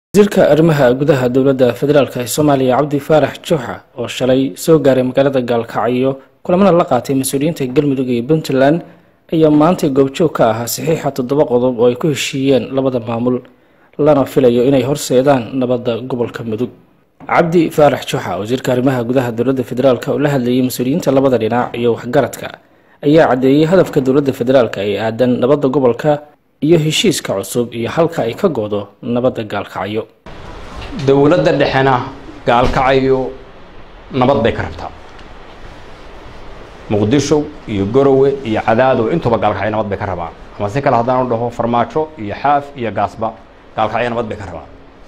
wasiirka arrimaha gudaha dowladda federaalk ee soomaaliya cabdi faarax juuxa oo shalay soo gaaray magaalada gaalkacyo kulamana la qaatay mas-uuliyiinta galmudug iyo puntland ayaa maantay goobjoog ka ahaa saxiixa toddoba qodob oo ay ku heshiiyeen labada maamul lana filayo inay horseedaan nabadda gobolka mudug cabdi faarax juuxa wasiirka arrimaha gudaha dowladda federaalk oo la hadlayay mas-uuliyiinta labada dhinac iyo waxgaradka ayaa caddeeyey hadafka dowladda federaalk ee aadan nabadda gobolka iyo heshiiska cusub iyo halka ay ka goodo nabadda gaalkacyo dowladda dhexena gaalkacyo nabad bay ka rabtaa muqdisho iyo gorowe iyo cadaadow intuba gaalkacyo nabad bay ka rabaan ama si kale haddaan u dhaho farmaajo iyo xaaf iyo gaasba gaalkacyo nabad bay ka rabaan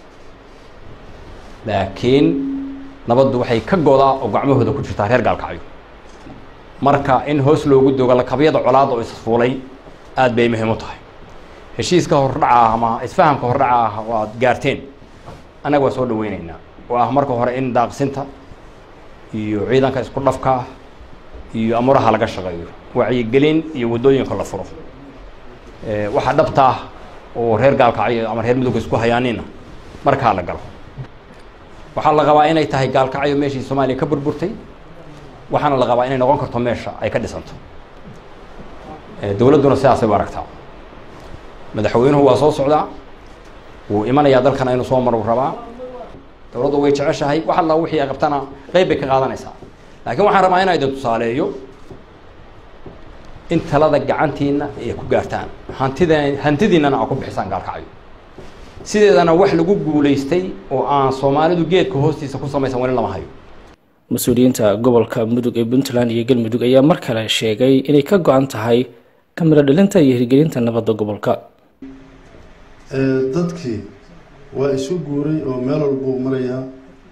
laakiin nabaddu waxay ka godaa oo gacmahooda ku jirtaa reer gaalkacyo marka in hoos loogu dogo lakabyada colaad oo isfuulay aad bay muhiim u tahay heshiiska hordhaca ah ama isfahamka hordhaca ah waad gaarteen annaga waa soo dhaweyneynaa oo ah marka hore in daaqsinta iyo ciidanka isku dhafka ah iyo amuraha laga shaqeeyo wacyigelin iyo waddooyinka la furo waxaa dhabta ah oo reer gaalkacyo ama reer mudugga isku hayaanina markaa la galo waxaa la qabaa inay tahay gaalkacyo meeshii soomaaliya ka burburtay waxaana la qabaa inay noqon karto meesha ay ka dhisanto dowladduna sidaasay u aragtaa madaxweynuhu waa soo socdaa wuu imanayaa dalkana inuu soo maru rabaa dowladdu way jeceshahay wax alla wixii ay qabtana qeyb bay ka qaadanaysaa laakiin waxaan rabaa inaa idin tusaaleeyo in talada gacantiina ay ku gaartaan hantida hantidiinana aa ku bixisaan gaalkacyo sideedana wax lagu guulaystay oo aan soomaalidu geedka hoostiisa ku samaysan weli lama hayo mas-uuliyiinta gobolka mudug ee puntland iyo galmudug ayaa mar kale sheegay inay ka go-an tahay kamiro dhalinta iyo hirgelinta nabadda gobolka dadkii waa isu guuray oo meel walbuu marayaa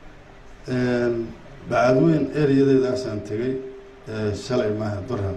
bacadweyn ereyadeedaasaan tegay shalay maaha durham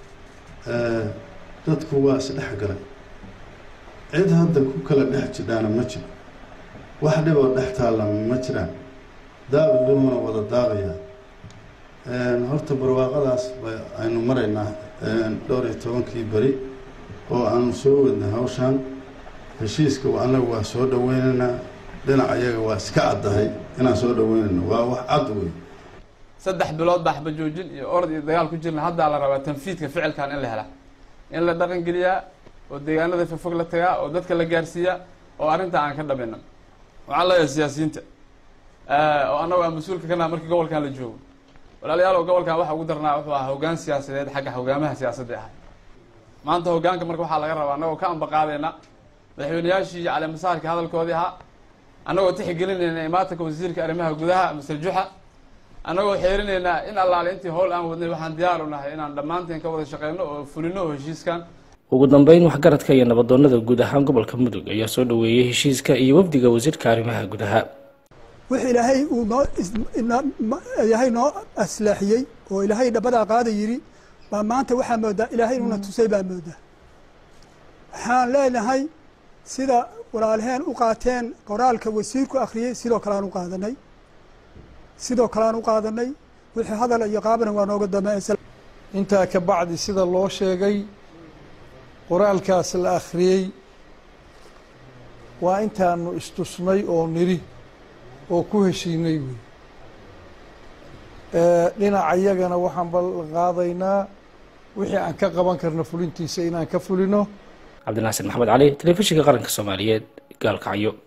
dadku waa isdhex galay cid hadda ku kala dhex jidhaana ma jiro wax dhiboo dhex taalla ma jiraan daaqi dhimuna wada daaqayaa horta barwaaqadaas aynu maraynaa dhowr iyo tobankii beri oo aanu soo wadnay hawshaan heshiiska annagu waa soo dhaweynaynaa dhinac ayaga waa iska caddahay inaan soo dhaweynayno waa wax cad wey saddex bilood baa xabajoojin iyo orod iyo dagaal ku jirna haddaa la rabaa tanfiidka ficilkan in la helaa in la dhaqan geliyaa oo deegaanada fofog la tagaa oo dadka la gaarsiiyaa oo arrinta aan ka dhamina waxaan leeyahay siyaasiyiinta oo annagu aan mas-uulka ka naha markii gobolkan la joogo walaalayaal oo gobolkan waxa ugu darnaa wuxuu ahaa hoggaan siyaasadeed xagga hogaamaha siyaasadda ahay maanta hoggaanka marka waxaa laga rabaa annagoo ka ambaqaadayna madaxweyneyaashii iyo caleemasaarkii hadalkoodii ahaa annagoo tixgelinayna imaatanka wasiirka arrimaha gudaha master juxa annagoo xeerinaynaa in allaale intii howl aan wadnay waxaan diyaar u nahay inaan dhammaanteen ka wada shaqeyno oo fulino oo heshiiskan ugu dambeyn waxgaradka iyo nabadoonada guud ahaan gobolka mudug ayaa soo dhaweeyey heshiiska iyo wafdiga wasiirka arrimaha gudaha wix ilaahay uu noo ilaahay noo aslaaxiyey oo ilaahay dhabadaa qaada yidhi baa maanta waxaa moodaa ilaahay inuuna tusay baa moodaa waxaan leenahay sida walaalheen u qaateen qoraalka wasiirku akhriyey sidoo kale aan u qaadanay sidoo kale aan u qaadanay wixii hadal iyo qaabana waa nooga dambeeysa intaa ka bacdi sida loo sheegay qoraalkaas la akhriyey waa intaanu istusnay oo niri oo ku heshiinay wey dhinaca iyagana waxaan ballan qaadaynaa wixii aan ka qaban karno fulintiisa inaan ka fulino cabdinaasir maxamed cali telefishinka qaranka soomaaliyeed gaalkacyo